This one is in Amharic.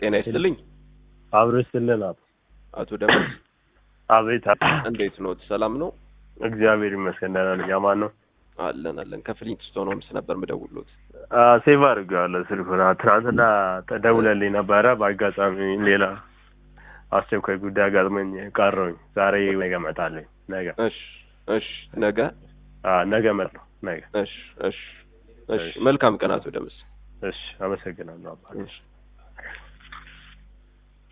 ጤና ይስጥልኝ አብሮ ይስጥልን አቶ አቶ ደመስ አቤት እንዴት ኖት? ሰላም ነው? እግዚአብሔር ይመስገን ደህና ነኝ አማን ነው አለን አለን። ከፍሊንትስቶን ሆምስ ነበር ምደውሎት። ሴቭ አድርጌዋለሁ ስልኩን አ- ትናንትና ተደውለልኝ ነበረ በአጋጣሚ ሌላ አስቸኳይ ጉዳይ አጋጥመኝ ቀረሁኝ ዛሬ ነገ እመጣለሁ ነገ እሺ እሺ፣ ነገ አ፣ ነገ እመጣለሁ ነገ እሺ እሺ እሺ። መልካም ቀን አቶ ደመስ። እሺ አመሰግናለሁ አባ እሺ